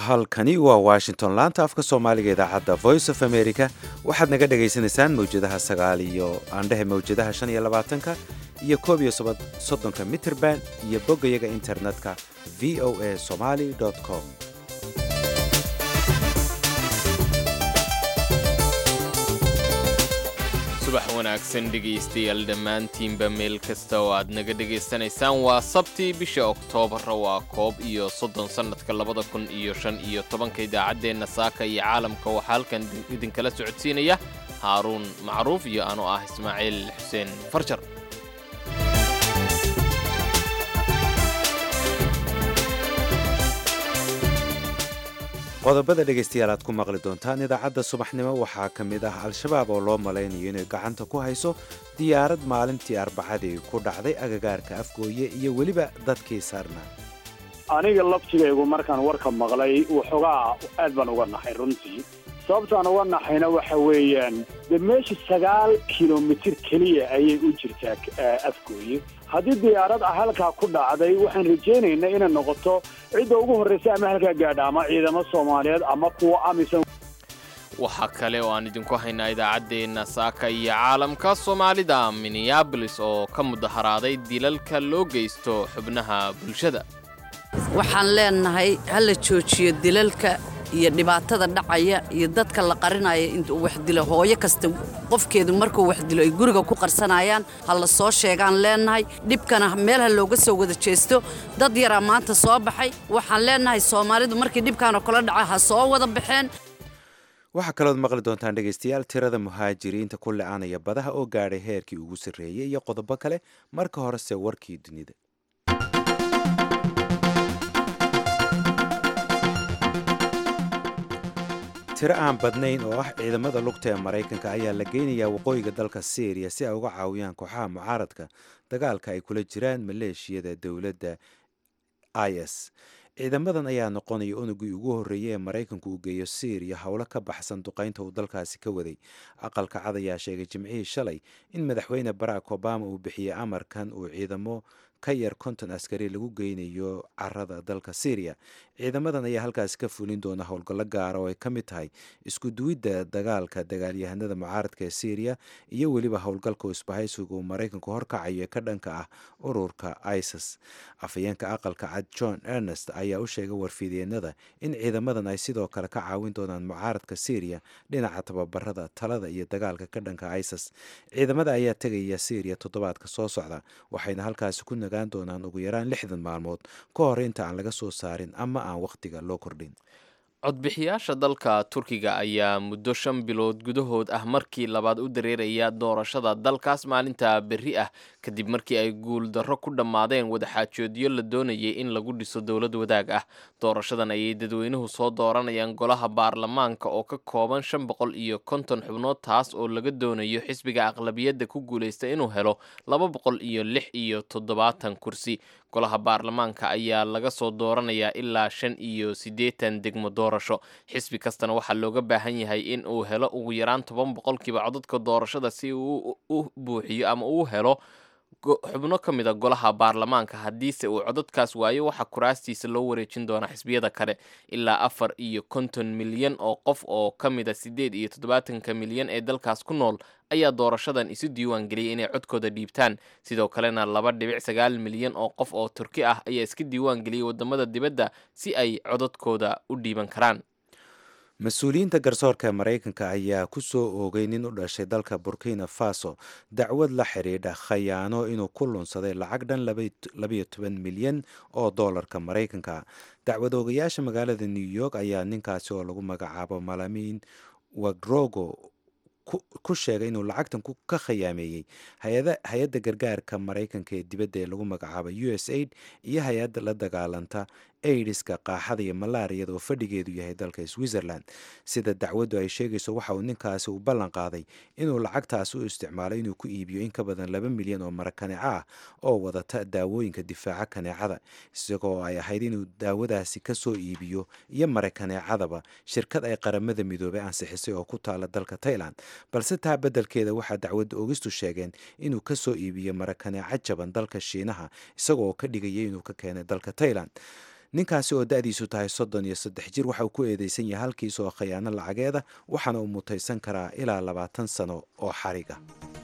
halkani waa washington laanta afka soomaaliga idaacadda voice of america waxaad naga dhagaysanaysaan mawjadaha sagaal iyo aandhehe mawjadaha shan iyo labaatanka iyo koob iyo soddonka mitrband iyo boggayaga internetka v o a somali com subax wanaagsan dhegaystayaal dhammaantiinba meel kasta oo aad naga dhegaysanaysaan waa sabtii bisha oktoobar waa koob iyo soddon sannadka labada kun iyo shan iyo tobanka idaacaddeenna saaka iyo caalamka waxaa halkan idinkala socodsiinaya haaruun macruuf iyo anoo ah ismaaciil xuseen farjar qodobada dhegaystayaal aad ku maqli doontaan idaacadda subaxnimo waxaa ka mid ah al-shabaab oo loo malaynayo inay gacanta ku hayso diyaarad maalintii arbacadii ku dhacday agagaarka afgooye iyo weliba dadkii saarnaa aniga laftigaygu markaan warka maqlay waxoogaa aad baan uga naxay runtii sababtaan uga naxayna waxa weeyaan dee meesha sagaal kilomitir keliya ayay u jirtaa afgooye haddii diyaarad ah halkaa ku dhacday waxaan rajaynaynaa inay noqoto cidda ugu horraysa ama halkaa gaadha ama ciidamo soomaaliyeed ama kuwa amisan waxaa kale oo aan idinku haynaa idaacaddeenna saaka iyo caalamka soomaalida minneabolis oo ka mudaharaaday dilalka loo geysto xubnaha bulshada waxaan leenahay ha la joojiyo dilalka iyo dhibaatada dhacaya iyo dadka la qarinaya intuu wax dilo hooyo kasta qofkeedu markuu wax dilo ay guriga ku qarsanayaan ha la soo sheegaan leenahay dhibkana meel ha looga soo wada jeesto dad yaraa maanta soo baxay waxaan leenahay soomaalidu markii dhibkaanoo kala dhaca ha soo wada baxeen waxaa kalood maqli doontaan dhegaystayaal tirada muhaajiriinta ku le-aanaya badaha oo gaadhay heerkii ugu sarreeyey iyo qodobo kale marka horese warkii dunida tiro aan badnayn oo ah ciidamada lugta ee maraykanka ayaa la geynayaa waqooyiga dalka syriya si ay uga caawiyaan kooxaha mucaaradka dagaalka ay kula jiraan maleeshiyada dowladda i s ciidamadan ayaa noqonaya unugii ugu horreeyey ee maraykanku uu geeyo syriya howlo ka baxsan duqaynta uu dalkaasi ka waday aqalka cad ayaa sheegay jimcihii shalay in madaxweyne barack obama uu bixiyey amarkan uu ciidamo ka yar konton askari lagu geynayo carada dalka syriya ciidamadan ayaa halkaasi ka fulin doona howlgallo gaara oo ay ka mid tahay isku duwidda dagaalka dagaalyahanada mucaaradka ee syriya iyo weliba howlgalka isbahaysiga uu maraykanku horkacayo ee ka dhanka ah ururka isis afhayeenka aqalka cad john ernest ayaa u sheegay warfidyeenada in ciidamadan ay sidoo kale ka caawin doonaan mucaaradka syriya dhinaca tababarada talada iyo dagaalka ka dhanka isis ciidamada ayaa tegaya syriya toddobaadka soo socda waxayna halkaasi ku nagaan doonaan ugu yaraan lixdan maalmood ka hor inta aan laga soo saarin ama aan wakhtiga loo kordhin codbixiyaasha dalka turkiga ayaa muddo shan bilood gudahood ah markii labaad u dareeraya doorashada dalkaas maalinta berri ah kadib markii ay guuldarro ku dhammaadeen wadaxaajoodyo la doonayay in lagu dhiso dowlad wadaag ah doorashadan ayay dadweynuhu soo dooranayaan golaha baarlamaanka oo ka kooban shan boqol iyo konton xubnood taas oo laga doonayo xisbiga aqlabiyadda ku guulaysta inuu helo laba boqol iyo lix iyo toddobaatan kursi golaha baarlamaanka ayaa laga soo dooranayaa ilaa shan iyo siddeetan degmo doorasho xisbi kastana waxaa looga baahan yahay in uu helo ugu yaraan toban boqolkiiba codadka doorashada si uu u buuxiyo ama uu helo xubno ka mid a golaha baarlamaanka haddiise uu codadkaas waayo waxaa kuraastiisa loo wareejin doonaa xisbiyada kale ilaa afar iyo konton milyan oo qof oo ka mid a siddeed iyo toddobaatanka milyan ee dalkaas ku nool ayaa doorashadan isu diiwaan geliyay inay codkooda dhiibtaan sidoo kalena laba dhibic sagaal milyan oo qof oo turki ah ayaa iska diiwaan geliyay wadamada dibadda si ay codadkooda u dhiiban karaan mas-uuliyiinta garsoorka maraykanka ayaa ku soo oogay nin u dhashay dalka burkina faso dacwad la xidhiidha khayaano inuu ku lunsaday lacag dhan labayo toban milyan oo doolarka maraykanka dacwad oogayaasha magaalada new york ayaa ninkaasi oo lagu magacaabo malamin wagrogo ku sheegay inuu lacagtan ka khayaameeyey hay-adda gargaarka maraykanka ee dibadda ee lagu magacaabo u s aid iyo hay-adda la dagaalanta aidiska qaaxada iyo malaariyada oo fadhigeedu yahay dalka switzerland sida dacwaddu ay sheegayso waxa uu ninkaasi u ballan qaaday inuu lacagtaasi u isticmaalo inuu ku iibiyo in ka badan laba milyan oo mara kaneeco ah oo wadata daawooyinka difaaca kaneecada isagoo ay ahayd inuu daawadaasi ka soo iibiyo iyo mara kaneecadaba shirkad ay qaramada midoobay ansixisay oo ku taala dalka tailand balse taa beddelkeeda waxaa dacwadda ogistu sheegeen inuu ka soo iibiyo mara kaneeco jaban dalka shiinaha isagoo ka dhigaya inuu ka keenay dalka tailand ninkaasi oo da-diisu tahay soddon iyo saddex jir waxa uu ku eedeysan yahay halkiis oo khiyaano lacageeda waxaana uu mutaysan karaa ilaa labaatan sano oo xariga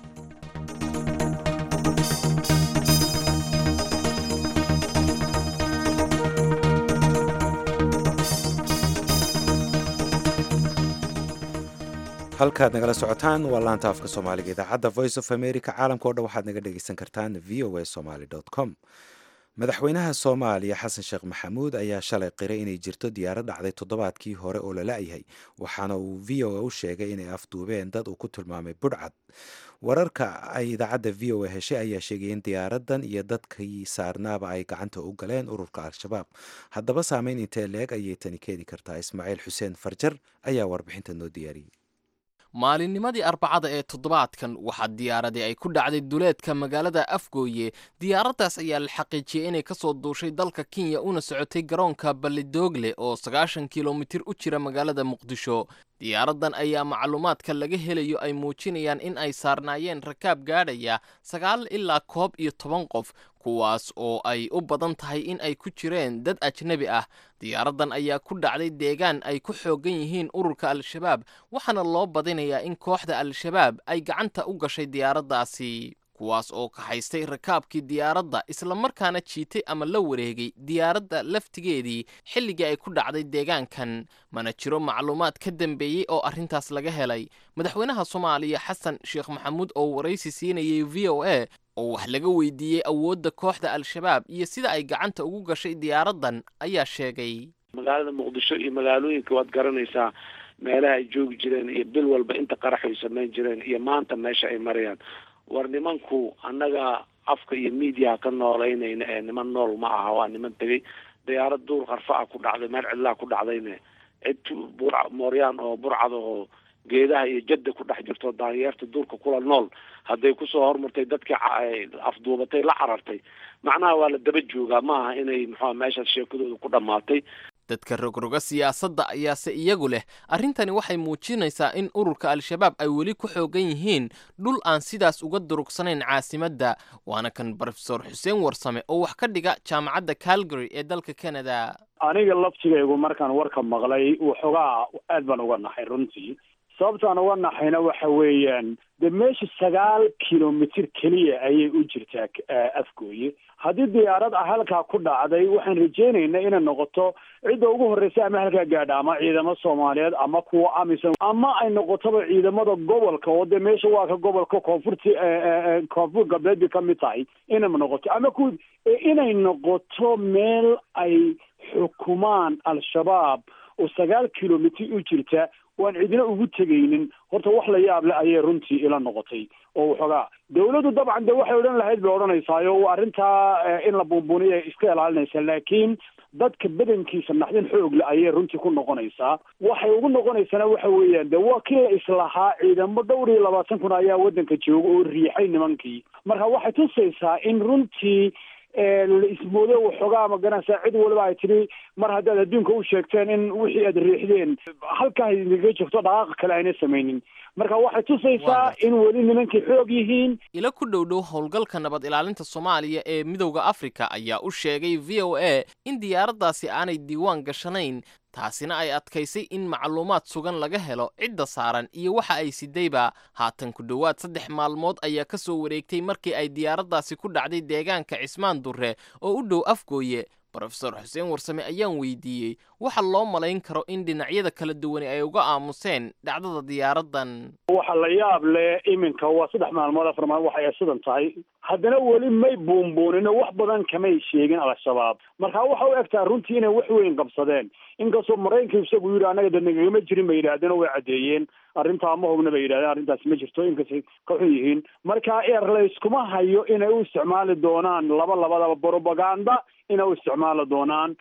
halkaad nagala socotaan waa laanta afka soomaaliga idaacadda voice of america caalamka o dhan waxaad naga dhegeysan kartaan v o a somaly com madaxweynaha soomaaliya xasan sheekh maxamuud ayaa shalay qiray inay jirto diyaarad dhacday toddobaadkii hore oo la la-yahay waxaana uu v o a u sheegay inay afduubeen dad uu ku tilmaamay budhcad wararka ay idaacadda v o a heshay ayaa sheegay in diyaaradan iyo dadkii saarnaaba ay gacanta u galeen ururka al-shabaab haddaba saameyn intee leeg ayay tani keeni kartaa ismaaciil xuseen farjar ayaa warbixinta noo diyaariyey maalinnimadii arbacada ee toddobaadkan waxaa diyaaradii ay ku dhacday duleedka magaalada afgooye diyaaraddaas ayaa la xaqiijiyey inay ka soo duushay dalka kenya una socotay garoonka balidoogle oo sagaashan kilomitir u jira magaalada muqdisho diyaaraddan ayaa macluumaadka laga helayo ay muujinayaan in ay saarnaayeen rakaab gaadhaya sagaal ilaa koob iyo toban qof kuwaas oo ay u badan tahay in ay ku jireen dad ajnebi ah diyaaraddan ayaa ku dhacday deegaan ay ku xooggan yihiin ururka al-shabaab waxaana loo badinayaa in kooxda al-shabaab ay gacanta u gashay diyaaraddaasi kuwaas oo kaxaystay rakaabkii diyaaradda islamarkaana jiitay ama la wareegay diyaaradda laftigeedii xilligii ay ku dhacday deegaankan mana jiro macluumaad ka dambeeyey oo arrintaas laga helay madaxweynaha soomaaliya xasan sheekh maxamuud oo waraysi siinayay v o a oo wax laga weydiiyey awoodda kooxda al-shabaab iyo sida ay gacanta ugu gashay diyaaraddan ayaa sheegay magaalada muqdisho iyo magaalooyinka waad garanaysaa meelaha ay joogi jireen iyo bil walba inta qaraxay samayn jireen iyo maanta meesha ay marayaan war nimanku annaga afka iyo mediaha ka noolaynayna ee niman nool ma aha waa niman tegay diyaarad duur qarfa ah ku dhacday meel cidlaa ku dhacdayne cid bur mooryaan oo burcada oo geedaha iyo jadda ku dhex jirto daanyeerta duurka kula nool hadday kusoo hormartay dadkii afduubatay la carartay macnaha waa la daba joogaa ma aha inay muxua meeshaas sheekadooda ku dhammaatay dadka rogroga siyaasadda ayaase iyagu leh arrintani waxay muujinaysaa in ururka al-shabaab ay weli ku xoogan yihiin dhul aan sidaas uga durugsanayn caasimadda waana kan brofesor xuseen warsame oo wax ka dhiga jaamacadda calgary ee dalka canada aniga laftigaygu markaan warka maqlay waxoogaa aad baan uga naxay runtii sababtaan uga naxayna waxa weeyaan de meesha sagaal kilomitir keliya ayay u jirtaa afgooye haddii diyaarad ah halkaa ku dhacday waxaan rajeynaynaa inay noqoto cidda ugu horreysa ama halkaa gaadha ama ciidamo soomaaliyeed ama kuwa amisom ama ay noqotoba ciidamada gobolka oo dee meesha waa ka gobolka koonfurti koonfur galbeed bay ka mid tahay inay noqoto ama ku inay noqoto meel ay xukumaan al-shabaab oo sagaal kilomitir u jirta waan cidina ugu tegaynin horta wax la yaab le ayay runtii ila noqotay oo waxoogaa dawladdu dabcan de waxay odhan lahayd bay odhanaysaayo arrintaa in la buunbuuniya iska ilaalinaysa laakiin dadka badankiisa naxdin xoog le ayay runtii ku noqonaysaa waxay ugu noqonaysana waxa weeyaan de waa kii la islahaa ciidamo dhowr iyo labaatan kun ayaa waddanka jooga oo riixay nimankii marka waxay tusaysaa in runtii la ismoodo waxoogaa magaranaysaa cid waliba ay tidhi mar haddaad adduunka u sheegteen in wixii aad riixdeen halkaa idinkaga joogto dhaqaaqa kale ayna samaynin marka waxay tusaysaa in weli nimankii xoog yihiin ila ku dhow dhow howlgalka nabad ilaalinta soomaaliya ee midowda afrika ayaa u sheegay v o a in diyaaraddaasi aanay diiwaan gashanayn taasina ay adkaysay in macluumaad sugan laga helo cidda saaran iyo waxa ay sidayba haatan ku dhowaad saddex maalmood ayaa ka soo wareegtay markii ay diyaaraddaasi ku dhacday deegaanka cismaan durre oo u dhow afgooye brofesor xuseen warsame ayaan weydiiyey waxa loo malayn karo in dhinacyada kala duwani ay uga aamuseen dhacdada diyaaraddan waxa la yaab leh iminka waa saddex maalmood afar maalmood waxay ay sidan tahay haddana weli may buunbuunino wax badan kamay sheegin al-shabaab marka waxa u egtaa runtii inay wax weyn qabsadeen inkastoo maraykanka isagu yidhi annaga de nagagama jirin bay yidhahdeen oo way caddeeyeen arrintaa ma hogna bay yidhahdeen arrintaas ma jirto inkastay ka xun yihiin marka eer layskuma hayo inay u isticmaali doonaan laba labadaba propaganda inay u isticmaali doonaan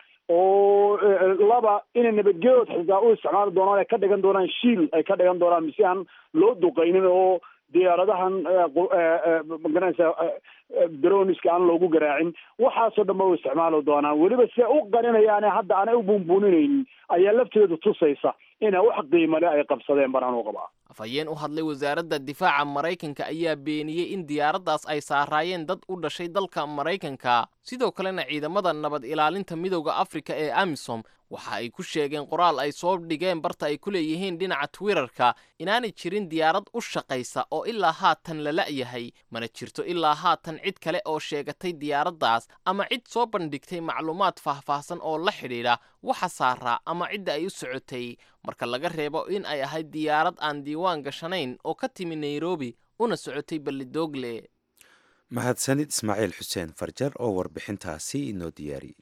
oo laba inay nabadgeedood xitaa u isticmaali doonaan ay ka dhigan doonaan shiil ay ka dhigan doonaan mise aan loo duqaynin oo diyaaradahan magaranaysa droniska aan loogu garaacin waxaasoo dhan ba u isticmaali doonaan weliba se u qarinayaane hadda aanay u buunbuuninaynin ayaa lafteedu tusaysa inay wax qiimale ay qabsadeen banaan u qabaa afhayeen u hadlay wasaaradda difaaca maraykanka ayaa beeniyey in diyaaraddaas ay saaraayeen dad u dhashay dalka maraykanka sidoo kalena ciidamada nabad ilaalinta midowda afrika ee amisom waxa ay ku sheegeen qoraal ay soo dhigeen barta ay ku leeyihiin dhinaca twitterka inaanay jirin diyaarad u shaqaysa oo ilaa haatan la la'yahay mana jirto ilaa haatan cid kale oo sheegatay diyaaraddaas ama cid soo bandhigtay macluumaad faahfaahsan oo la xidhiidha waxa saaraa ama cidda ay u socotay marka laga reebo in ay ahayd diyaarad aan diiwaan gashanayn oo ka timi nairobi una socotay ballidogle mahadsanid ismaaciil xuseen farjar oo warbixintaasi inoo diyaariyey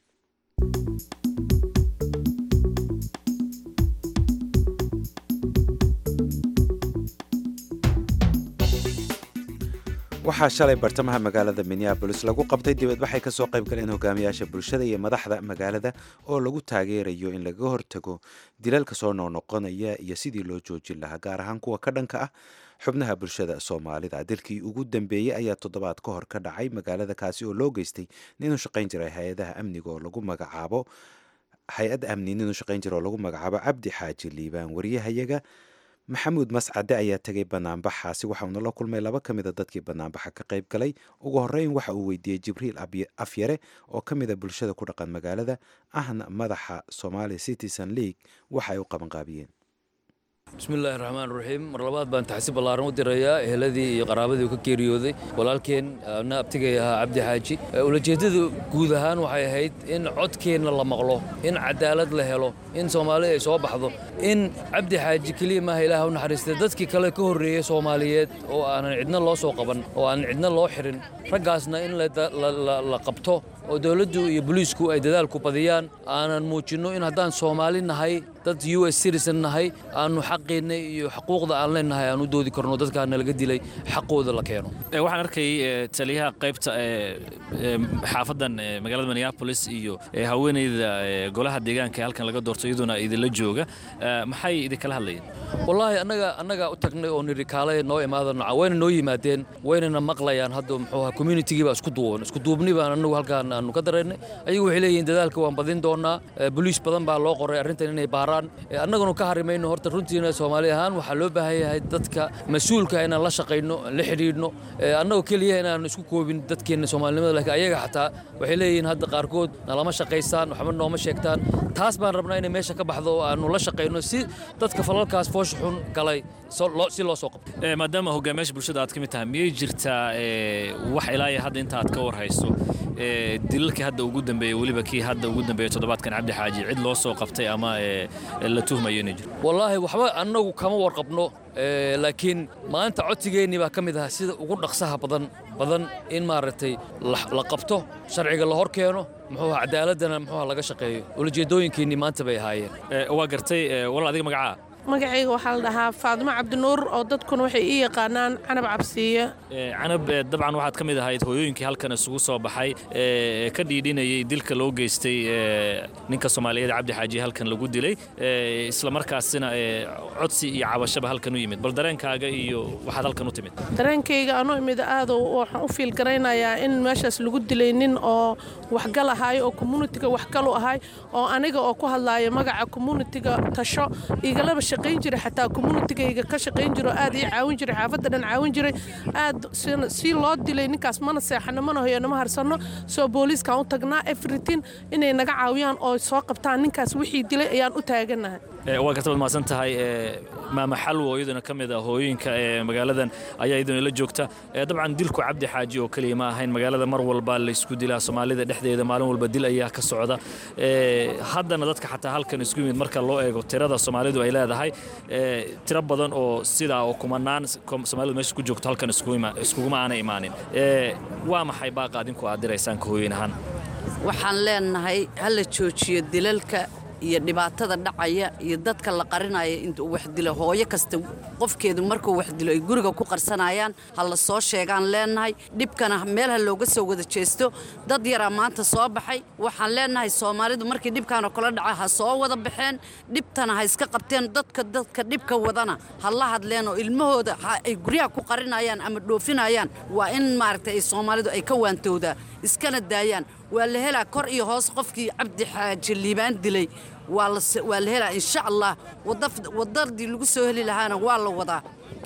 waxaa shalay bartamaha magaalada minneabolis lagu qabtay dibadbaxay kasoo qayb galeen hogaamiyaasha bulshada iyo madaxda magaalada oo lagu taageerayo in laga hortago dilalka soo noqnoqonaya iyo sidii loo joojin lahaa gaar ahaan kuwa ka dhanka ah xubnaha bulshada soomaalida dilkii ugu dambeeyey ayaa toddobaad ka hor ka dhacay magaalada kaasi oo loo geystay ninuu shaqayn jiray hay-adaha amniga oo lagu magacaabo hay-ad amni ninuu shaqayn jira oo lagu magacaabo cabdi xaaji liibaan wariyahayaga maxamuud mascade ayaa tegay banaanbaxaasi waxauna la kulmay laba ka mida dadkii banaanbaxa ka qayb galay ugu horeyn waxa uu weydiiyey jibriil afyare oo ka mida bulshada ku dhaqan magaalada ahna madaxa somaali citizen league waxa ay u qabanqaabiyeen bismillaahi raxmaan raxiim mar labaad baan taxsi ballaaran u dirayaa eheladii iyo qaraabadii ka geeriyooday walaalkeen na abtigay ahaa cabdi xaaji ulajeeddada guud ahaan waxay ahayd in codkeenna la maqlo in cadaalad la helo in soomaalida ay soo baxdo in cabdi xaaji keliya maaha ilaah u naxariistay dadkii kale ka horreeyey soomaaliyeed oo aanan cidna loo soo qaban oo aanan cidna loo xirin raggaasna in la qabto oo dowladdu iyo boliisku ay dadaalku badiyaan aanan muujinno in haddaan soomaali nahay dad u s citizen nahay aannu xaqeenna iyo xuquuqda aan leenahay aan u doodi karno dadkaana laga dilay xaqooda la keeno waxaan arkay taliyaha qaybta xaafadan magaalada minneapolis iyo haweeneyda golaha deegaanka ee halkan laga doorto iyaduna idinla jooga maxay idinkala hadlayeen wallaahi annaga annaga u tagnay oo nidhi kaale noo imaada noca wayna noo yimaadeen waynana maqlayaan hadda muxuu ahaa communitigii baa isku duuban isku duubni baan annagu halkaan aanu ka dareennay ayagu waxay leeyihiin dadaalka waan badin doonaa boliis badan baa loo qoray arrintan inay baaraan annaguna ka harimayno horta runtiina soomaali ahaan waxaa loo baahan yahay dadka mas-uulka inaan la shaqayno la xidhiidhno annagoo keliya inaan isku koobin dadkeenna soomaalinimada laakiin ayaga xataa waxay leeyihiin hadda qaarkood nalama shaqaysaan waxba nooma sheegtaan taas baan rabnaa inay meesha ka baxdo oo aanu la shaqayno si dadka falalkaas foosha xun galay si loo soo qabto maadaama hogaamiyaasha bulshada aad ka mid tahay miyay jirtaa wax ilaa iyo hadda inta aad ka war hayso dilalkii hadda ugu dambeeyey weliba kii hadda ugu dambeeyey toddobaadkan cabdi xaaji cid loo soo qabtay ama la tuhmayo inay jiro wallaahi waxba annagu kama warqabno laakiin maanta codsigeennii baa ka mid ahaa sida ugu dhaqsaha badan badan in maaragtay la qabto sharciga la hor keeno muxuu aha cadaaladana muxuu laga shaqeeyo ulajeedooyinkiinnii maanta bay ahaayeen waa gartay walaal adiga magacaa magacayga waxaa la dhahaa faadimo cabdinuur oo dadkuna waxay ii yaqaanaan canab cabsiiye canab dabcan waxaad ka mid ahayd hooyooyinkii halkan isugu soo baxay ka dhiidhinayay dilka loo geystay ninka soomaaliyeed cabdi xaaji halkan lagu dilay isla markaasina codsi iyo cabashaba halkan u yimid bal dareenkaaga iyo waxaad halkan u timid dareenkayga anu imid aad waxaan u fiil garaynayaa in meeshaas lagu dilay nin oo waxgal ahaay oo communitiga waxgalu ahay oo aniga oo ku hadlaaya magaca communitiga tasho igalaba shaqayn jiray xataa communitigayga ka shaqayn jiro aad ii caawin jiray xaafadda dhan caawin jiray aad si loo dilay ninkaas mana seexano mana hoyano ma harsano soo booliiskaan u tagnaa everything inay naga caawiyaan oo soo qabtaan ninkaas wixii dilay ayaan u taaganahay waa garta baad mahadsan tahay maama xalwo iyaduna ka mid ah hooyooyinka ee magaaladan ayaa iyaduna la joogta dabcan dilku cabdi xaaji oo keliya ma ahayn magaalada mar walba laysku dilaa soomaalida dhexdeeda maalin walba dil ayaa ka socda haddana dadka xataa halkan isku yimid marka loo eego tirada soomaalidu ay leedahay tiro badan oo sidaa oo kumanaan soomaalidu meesha ku joogto halkan iskuguma aanay imaanin waa maxay baaqa adinku aad diraysaan ka hooyin ahaan waxaan leenahay ha la joojiyo dilalka iyo dhibaatada dhacaya iyo dadka la qarinaya intuu wax dilo hooyo kasta qofkeedu markuu wax dilo ay guriga ku qarsanayaan ha la soo sheegaan leenahay dhibkana meel ha looga soo wada jeesto dad yaraa maanta soo baxay waxaan leenahay soomaalidu markii dhibkaanoo kala dhaca ha soo wada baxeen dhibtana ha iska qabteen dadka dadka dhibka wadana ha la hadleen oo ilmahooda ay guryaha ku qarinayaan ama dhoofinayaan waa in maaragtay ay soomaalidu ay ka waantowdaa iskana daayaan waa la helaa kor iyo hoos qofkii cabdi xaaji liibaan dilay waa la helaa insha allah wadadii lagu soo heli lahaana waa la wadaa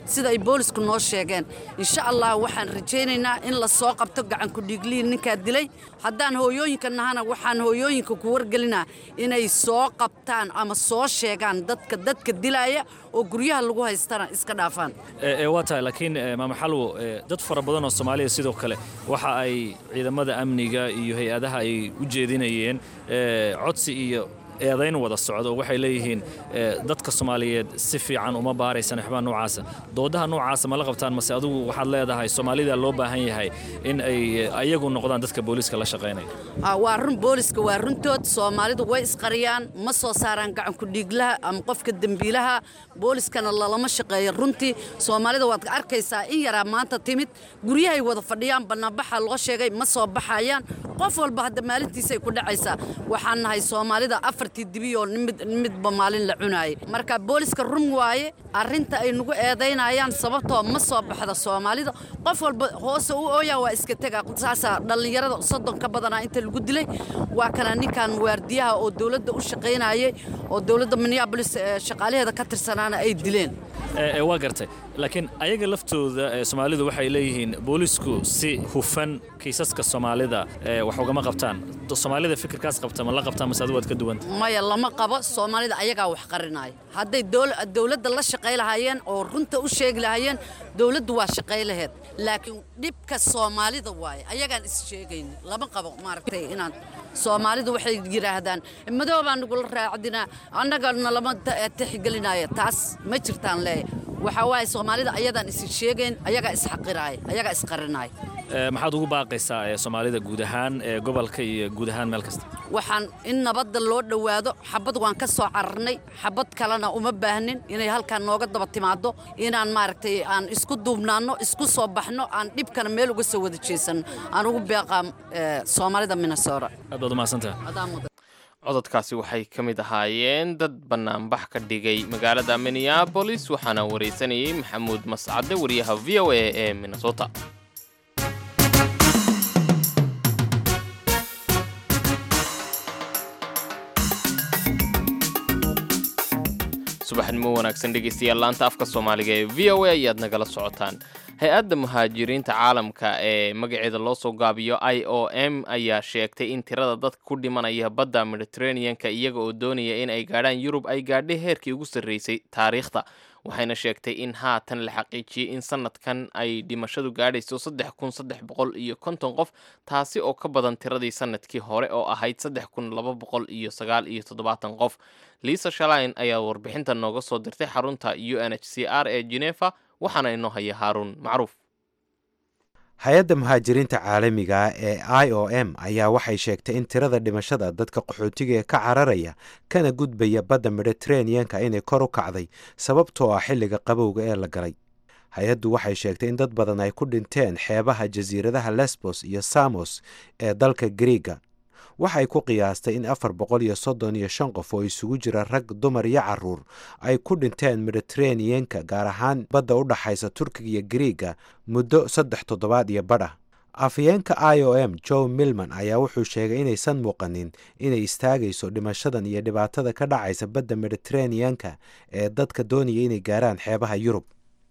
sida ay boolisku noo sheegeen insha allah waxaan rajaynaynaa in la soo qabto gacankudhiiglihii ninkaa dilay haddaan hooyooyinka nahana waxaan hooyooyinka ku wargelinaa inay soo qabtaan ama soo sheegaan dadka dadka dilaya oo guryaha lagu haystana iska dhaafaan waa tahay laakiin maama xalwo dad fara badan oo soomaaliya sidoo kale waxa ay ciidamada amniga iyo hay-adaha ay u jeedinayeen codsi iyo eedayn wada socda oo waxay leeyihiin dadka soomaaliyeed si fiican uma baaraysan waxbaa noocaasa doodaha noocaasa ma la qabtaan mase adugu waxaad leedahay soomaalida loo baahan yahay in ay ayagu noqdaan dadka booliiska la shaqaynaya waa run booliska waa runtood soomaalidu way isqariyaan ma soo saaraan gacanku dhiiglaha ama qofka dembiilaha booliskana lalama shaqeeyo runtii soomaalida waad arkaysaa in yaraa maanta timid guryahay wada fadhiyaan bannaanbaxa loo sheegay ma soo baxayaan qof walba hadda maalintiisay ku dhacaysaa waxaan nahay soomaalida afartii dibiyoo midba maalin la cunaayay marka booliska run waaye arrinta ay nagu eedaynayaan sababtoo ma soo baxda soomaalida qof walba hoose u ooyaa waa iska tega saasaa dhallinyarada soddon ka badanaa inta lagu dilay waa kana ninkan waardiyaha oo dowladda u shaqaynayay oo dowladda minneabolis shaqaalaheeda ka tirsanaana ay dileen waa gartay laakiin ayaga laftooda soomaalidu waxay leeyihiin boolisku si hufan kiisaska soomaalida wax ugama qabtaan soomaalida fikirkaas qabta ma la qabtaan mase adigu waad ka duwanta maya lama qabo soomaalida ayagaa wax qarinaya hadday dowladda la shaqay lahaayeen oo runta u sheegi lahaayeen dowladdu waa shaqay laheed laakiin dhibka soomaalida waaye ayagaan is sheegayn lama qabo maaragtay inaan soomaalidu waxay yidhaahdaan madoobaa nagula raacdinaa annagana lama tixgelinaayo taas ma jirtaan leeya waxaa waaye soomaalida ayadaan is sheegayn ayagaa isxaqiraaya ayagaa isqarinaaya maxaad ugu baaqaysaa soomaalida guud ahaan gobolka iyo guud ahaan meel kasta waxaan in nabadda loo dhowaado xabad waan ka soo cararnay xabad kalena uma baahnin inay halkaan nooga daba timaado inaan maaragtay aan isku duubnaanno isku soo baxno aan dhibkana meel uga soo wada jeesanno aan ugu beeqaa soomaalida minnesota aad baad umahadsantaha cododkaasi waxay ka mid ahaayeen dad bannaanbax ka dhigay magaalada minneabolis waxaana waraysanayay maxamuud mascade wariyaha v o a ee minnesota subaxnimo wanaagsan dhegeystayaal laanta afka soomaaliga ee v o a ayaad nagala socotaan hay-adda muhaajiriinta caalamka ee magaceeda loo soo gaabiyo i o m ayaa sheegtay in tirada dadka ku dhimanaya badda mediteraneanka iyaga oo doonaya in ay gaadhaan yurub ay gaadhay heerkii ugu sarreysay taariikhda waxayna sheegtay in haatan la xaqiijiyey in sanadkan ay dhimashadu gaadhayso saddex kun saddex boqol iyo konton qof taasi oo ka badan tiradii sanadkii hore oo ahayd saddex kun laba boqol iyo sagaal iyo toddobaatan qof liisa shalain ayaa warbixinta nooga soo dirtay xarunta u n h c r ee genefa waxaana inoo haya haaruun macruuf hay-adda muhaajiriinta caalamiga ee i o m ayaa waxay sheegtay in tirada dhimashada dadka qaxootiga ee ka cararaya kana gudbaya badda mediteraneanka inay kor u kacday sababtoo ah xilliga qabowga ee la galay hay-addu waxay sheegtay in dad badan ay ku dhinteen xeebaha jasiiradaha lesbos iyo samos ee dalka griiga waxay ku qiyaastay in afar boqol iyo soddon iyo shan qof oo isugu jira rag dumar iyo caruur ay ku dhinteen mediteraneanka gaar ahaan badda u dhaxaysa turkiga iyo griiga muddo saddex toddobaad iyo badh ah afyeenka i o m joe milman ayaa wuxuu sheegay inaysan muuqanin inay istaagayso dhimashadan iyo dhibaatada ka dhacaysa badda mediteraneanka ee dadka doonaya inay gaaraan xeebaha yurub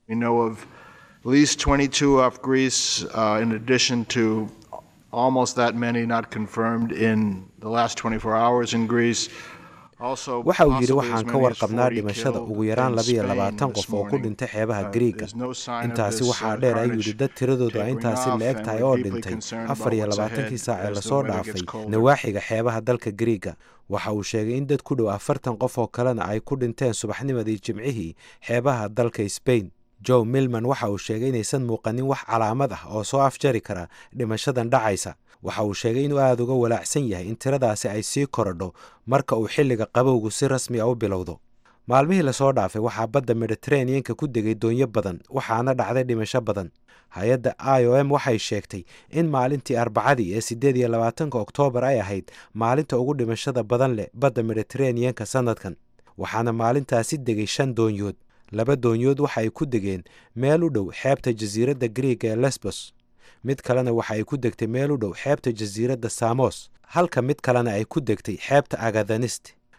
almost that many not confirmed in the last 24 hours in Greece. waxa uu yidhi waxaan ka warqabnaa dhimashada ugu yaraan labiyo labaatan qof oo ku dhintay xeebaha griiga intaasi waxaa dheer ayuu yidhi dad tiradoodu ay intaasi la eg tahay oo dhintay afar iyo labaatankii saac ee lasoo dhaafay nawaaxiga xeebaha dalka griiga waxa uu sheegay in dad ku dhow afartan qof oo kalena ay ku dhinteen subaxnimadii jimcihii xeebaha dalka sbain joe milman waxa uu sheegay inaysan muuqanin wax calaamad ah oo soo afjari kara dhimashadan dhacaysa waxa uu sheegay inuu aada uga walaacsan yahay in tiradaasi ay sii korodho marka uu xilliga qabowgu si rasmi a u bilowdo maalmihii lasoo dhaafay waxaa badda mediteraneanka ku degay doonyo badan waxaana dhacday dhimasho badan hay-adda i o m waxay sheegtay in maalintii arbacadii ee siddeed iyo labaatanka oktoobar ay ahayd maalinta ugu dhimashada badan leh badda mediteraneanka sannadkan waxaana maalintaasi degay shan doonyood laba doonyood waxa ay ku degeen meel u dhow xeebta jasiiradda griiga ee lesbos mid kalena waxa ay ku degtay meel u dhow xeebta jasiiradda samos halka mid kalena ay ku degtay xeebta agathanist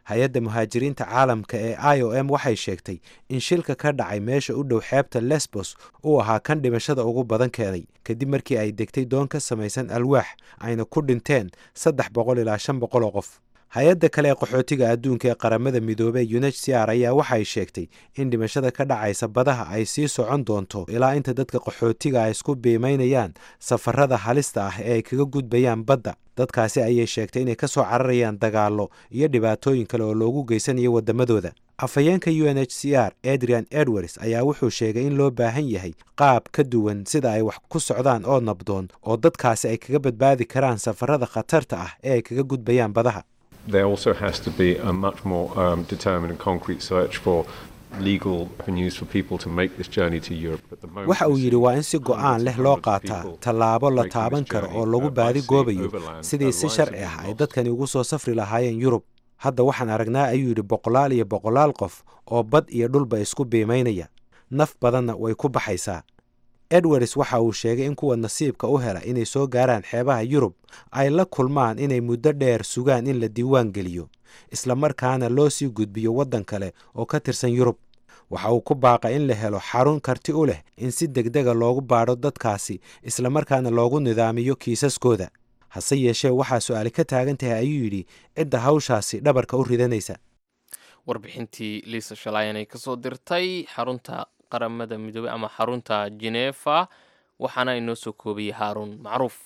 hay-adda muhaajiriinta caalamka ee i o m waxay sheegtay in shilka ka dhacay meesha u dhow xeebta lesbos uu ahaa kan dhimashada ugu badan keenay kadib markii ay degtay doon ka samaysan alwaax ayna ku dhinteen saddex boqol ilaa shan boqol oo qof hay-adda kale ee qaxootiga adduunka ee qaramada midoobey unhcr ayaa waxay sheegtay in dhimashada ka dhacaysa badaha ay sii socon doonto ilaa inta dadka qaxootiga ay isku biimaynayaan safarada halista ah ee ay kaga gudbayaan badda dadkaasi ayay sheegtay inay ka soo cararayaan dagaallo iyo dhibaatooyin kale oo loogu geysanayo waddamadooda afhayeenka u n h c r adrian edwards ayaa wuxuu sheegay in loo baahan yahay qaab ka duwan sida ay wax ku socdaan oo nabdoon oo dadkaasi ay kaga badbaadi karaan safarada khatarta ah ee ay kaga gudbayaan badaha there also has to be a much more um, determined and concrete search for legal avenues for people to make this journey to Europe. At the moment, waxa uu we yidhi see waa in si go'aan leh loo qaataa tallaabo la taaban karo oo lagu baadi goobayo sidii si sharci ah ay dadkani ugu soo safri lahaayeen yurub hadda waxaan aragnaa ayuu yidhi boqolaal iyo boqolaal qof oo bad iyo dhulba isku biimaynaya naf badanna way ku baxaysaa edwards waxa uu sheegay in kuwa nasiibka u hela inay soo gaaraan xeebaha yurub ay la kulmaan inay muddo dheer sugaan in la diiwaan geliyo isla markaana loo sii gudbiyo waddan kale oo ka tirsan yurub waxa uu ku baaqa in la helo xarun karti u leh in si degdega loogu baadho dadkaasi isla markaana loogu nidaamiyo kiisaskooda hase yeeshee waxaa su-aali ka taagan tahay ayuu yidhi cidda hawshaasi dhabarka u ridanaysa warbixintii liisa shalaayan ay kasoo dirtay xarunta qaramada midoobey ama xarunta genefa waxaana inoo soo koobiyey haaruun macruuf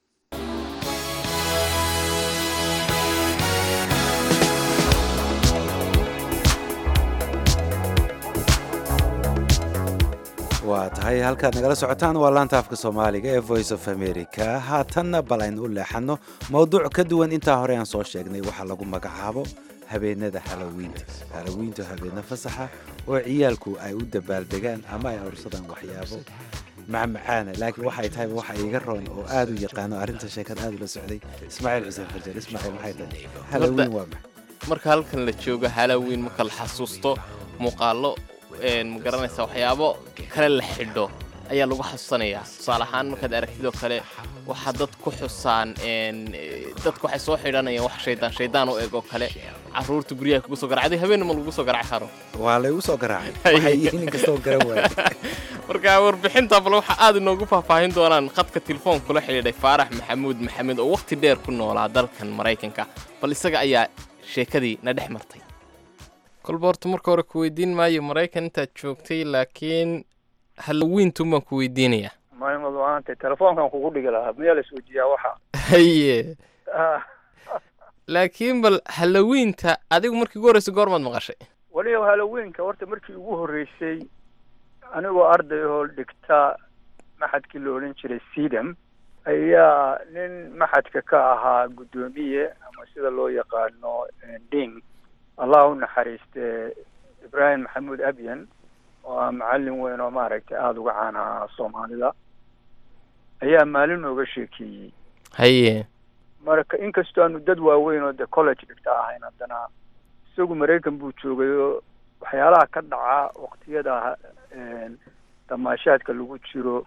waa tahay halkaad nagala socotaan waa laanta afka soomaaliga ee voice of america haatanna bal aynu u leexanno mowduuc ka duwan intaa hore aan soo sheegnay waxaa lagu magacaabo habeenada halowiinta halowiintu habeena fasaxa oo ciyaalku ay u dabaaldegaan ama ay ursadaan waxyaabo macmacaana laakiin waxay tahay waxa iga roon oo aad u yaqaano arrinta sheekad aad ula socday ismaaciil xuseen fajar ismaaciil maxay tahay halowiin waa maxay marka halkan la joogo halloween marka la xasuusto muuqaallo ma garanaysa waxyaabo kale la xidho ayaa lagu xasuusanayaa tusaale ahaan markaad aragtid oo kale waxaa dad ku xusaan dadku waxay soo xidhanayaan wax shaydaan shaydaan u eg oo kale caruurta guryaha kugu soo garacday habeenna ma lagu soo garaci karo waa laygu soo garaacay waxay yihiin inkastoo garan waaya marka warbixinta bal waxa aad inoogu faahfaahin doonaan khadka telefoon kula xidhiidhay faarax maxamuud maxamed oo wakhti dheer ku noolaa dalkan maraykanka bal isaga ayaa sheekadii na dhex martay kolba horta marka hore ku weydiin maayo maraykan intaad joogtay laakiin halloweentuun baan ku weydiinayaa maymad waanta telefoonkan kugu dhigi lahaa miyaa la isweydiiyaa waxa haye laakiin bal halloweenta adigu markii ugu horreysay goormaad maqashay weliba halloweenka horta markii ugu horreysay anigoo arday oo dhigta maxadkii la odhan jiray sedam ayaa nin maxadka ka ahaa guddoomiye ama sida loo yaqaano ding allah u naxariiste ibraahim maxamuud abyan oo ah macallin weyn oo maaragtay aada uga caan ahaa soomaalida ayaa maalin nooga sheekeeyey haye marka inkastoo aanu dad waaweyn oo de college dhigta ahayn haddana isagu maraykan buu joogay oo waxyaalaha ka dhaca waqtiyada damaashaadka lagu jiro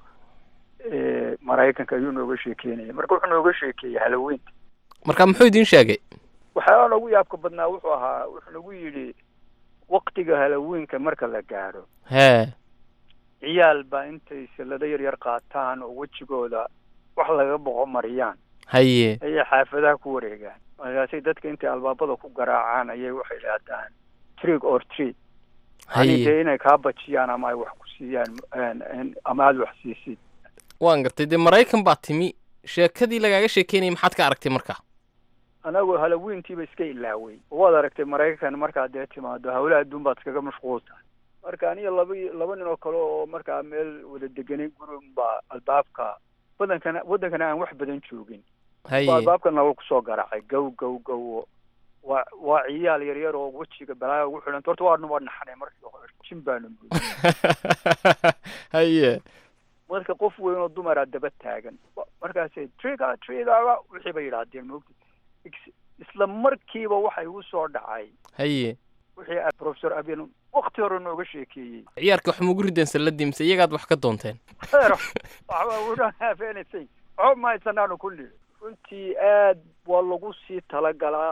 maraykanka ayuu nooga sheekeynaya marka wuxuu nooga sheekeeyey haloweynta marka muxuu idiin sheegay waxyaalaha noogu yaabka badnaa wuxuu ahaa wuxuu nagu yidhi waktiga halloweenka marka la gaadho hee ciyaal baa intay sallado yar yar qaataan oo wejigooda wax laga boqo mariyaan haye ayay xaafadaha ku wareegaan markaasay dadka intay albaabada ku garaacaan ayay waxay idhaahdaan trick or treat yani dee inay kaa bajiyaan ama ay wax ku siiyaan ama aada wax siisid waan gartay dee maraykan baa timi sheekadii lagaaga sheekeynayay maxaad ka aragtay marka anagu halloweenkiiba iska ilaaway waad aragtay maraykan markaad dee timaado hawlaha adduun baad iskaga mashquul tahay marka aniga laba laba nin oo kale oo markaa meel wada deganay guri baa albaabka wadankana waddankana aan wax badan joogin haye albaabka nala kusoo garaacay gow gow gow waa waa ciyaal yar yar oo wejiga balaaga ugu xidhan horta waanu waa naxanay markii hore jin baanu mooday haye marka qof weyn oo dumaraa daba taagan markaasay triga trigaga wixii bay yidhaahdeen moogta isla markiiba waxa igu soo dhacay haye wixii professor abian wakti hore nooga sheekeeyey ciyaarka wax mugu rideen salladii mise iyagaad wax ka doonteen waxba ma haysanaanu kulli runtii aad waa lagu sii talagalaa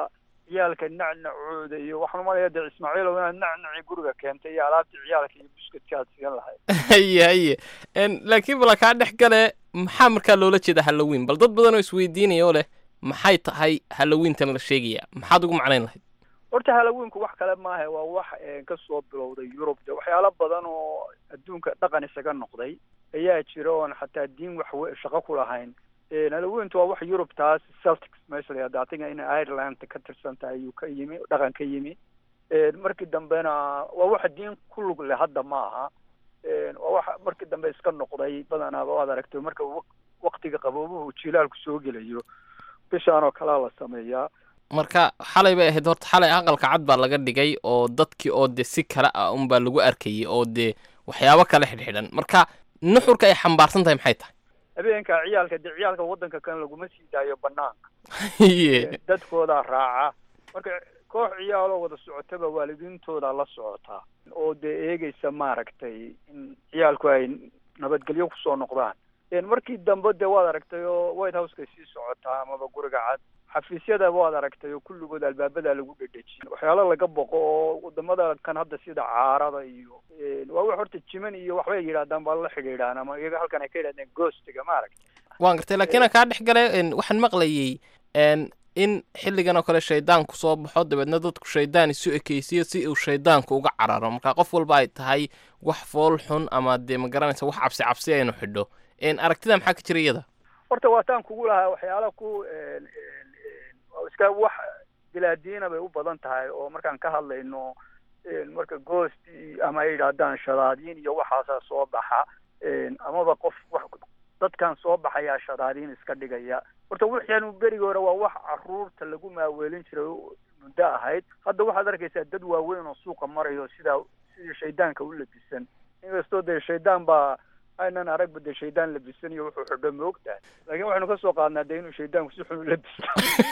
ciyaalka nacnacooda iyo waxaan umalaya dee ismaaciilow inaad nacnacii guriga keentay iyo alaabtii ciyaalka iyo buskadka aad sigan lahayd haye haye En, laakiin bala kaa dhex gale maxaa markaa loola jeeda halloween bal dad badan oo isweydiinaya oo leh maxay tahay halloweentan la sheegaya maxaad ugu macnayn lahayd horta halloweenku wax kale maaha waa wax eh, ka soo bilowday yurub de waxyaalo badan oo adduunka dhaqan isaga noqday ayaa jira oon xataa diin wax we- shaqo ku lahayn Eh, halloweentu waa wax yurub taas celtics meesha la yihahdo atiga inay ireland ka tirsan tahay ayuu ka yimi dhaqan ka yimi Eh, markii dambena waa wax diin ku lug leh hadda ma aha Eh, waa wax markii dambe iska noqday badanaaba waad aragtay marka waq- waqtiga qaboobuhu jilaalku soo gelayo bishaan oo kalea la sameeyaa marka xalay bay ahayd horta xalay aqalka cad baa laga dhigay oo dadkii oo dee si kale ah unbaa lagu arkayay oo dee waxyaabo kale xidhxidhan marka nuxurka ay xambaarsan tahay maxay tahay habeenka ciyaalka dee ciyaalka waddanka kan laguma sii daayo banaanka Iye. dadkoodaa raaca marka koox ciyaaloo wada socotaba waalidiintooda la socotaa oo dee eegeysa maaragtay in ciyaalku ay nabadgelyo kusoo noqdaan En markii dambe dee waad aragtay oo white houseka sii socotaa amaba guriga cad xafiisyada waad aragtay oo kulligood albaabada lagu dhedhejin waxyaalo laga boqo oo wadamada kan hadda sida caarada iyo en waa wax horta jiman iyo waxbay yidhahdaan baa la xidhiidhaan ama iyaga halkan ay ka yidhahdeen ghostiga maaragtay waan gartay laakiin aan kaa dhex gale en, waxaan maqlayay en, in xilligan oo kale shaydaanku soo baxo dabeedna dadku shaydaan isu ekeysiyo si uu shaydaanku uga cararo marka qof walba ay tahay wax fool xun ama dee ma garanaysa wax cabsi cabsi aynu xidho En, aragtida maxaa ka jira iyada horta waataan kugu lahaa waxyaala ku en- en- en- waa iska wax bilaadiina bay u badan tahay oo markaan ka hadlayno en, marka goost iyo- ama ay yidhaahdaan shadaadiin iyo waxaasaa soo baxa en, amaba qof wax dadkan soo baxayaa shadaadiin iska dhigaya horta waxyaanu berigi hore waa wax caruurta lagu maaweelin jiray oo muddo ahayd hadda waxaad arkaysaa dad waaweyn oo suuqa marayo sidaa sidii shaydaanka u labisan inkastoo dee shaydaan baa aynan aragba dee shaydaan labisan iyo wuxuu xidho moogtahay laakiin waxaynu ka soo qaadnaa dee inuu shaydaanku si xun u labisto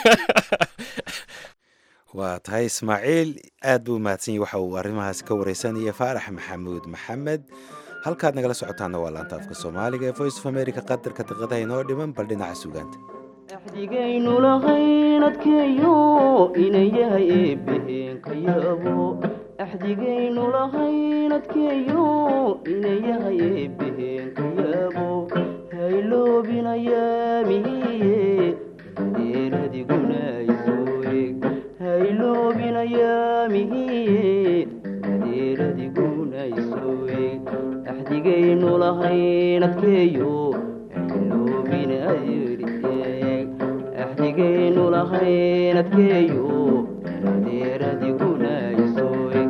waa tahay ismaaciil aad buu mahadsan yahy waxa uu arrimahaas ka wareysanaya faarax maxamuud maxamed halkaad nagala socotaana waa laanta afka soomaaliga ee voice of america qadarka daqiiqadaha inoo dhiman bal dhinaca sugaanta axdigaynu lahayn adkeeyo inan yahay eebbaheen ka yaabo axdigaynu lahayn adkeeyo inan yahay eebbaheen ka yaabo hayloobinayaamihiye deeradiguna isoo eg hayloobinayaamihiye deeradiguna isoo eg axdigaynu lahayn adkeeyo hayloobinayeeg axdigaynu lahayn adkeeyo deeradiguna isoo eg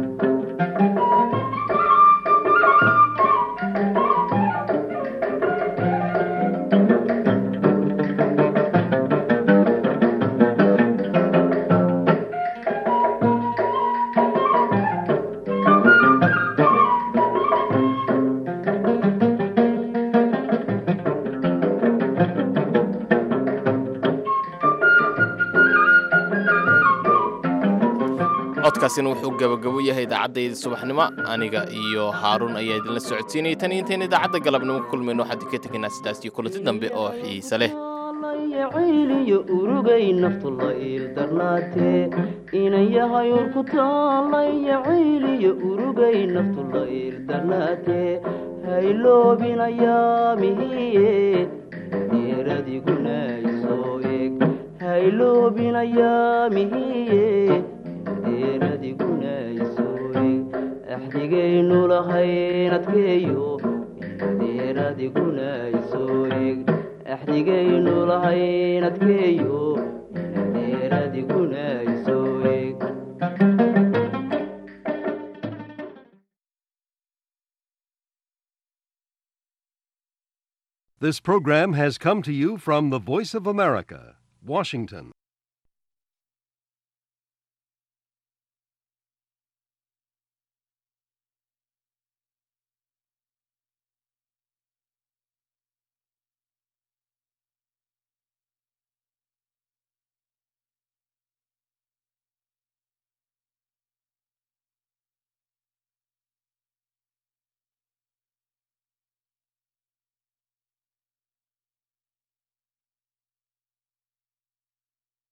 codkaasina wuxuu gabagabo yahay idaacaddaydii subaxnimo aniga iyo haaruun ayaa idinla socodsiinayay tan iyo intayn idaacadda galabnimo ku kulmayno waxaan idinka tegaynaa sidaas iyo kulanti dambe oo xiise leh cayliyo urugay naftu la iildarnaatee inan yahay urku taallaya cayliyo urugay naftu la iildarnaatee hayloobinayaamihiye deeradiguna isoo eg hayloobinayaamihiye deeradiguna isoo eg axdigaynu lahayn adkeeyo deeradiguna isoo eg axdigaynu lahayn adkeeyo deeradiguna isoo eg This program has come to you from the Voice of America, Washington.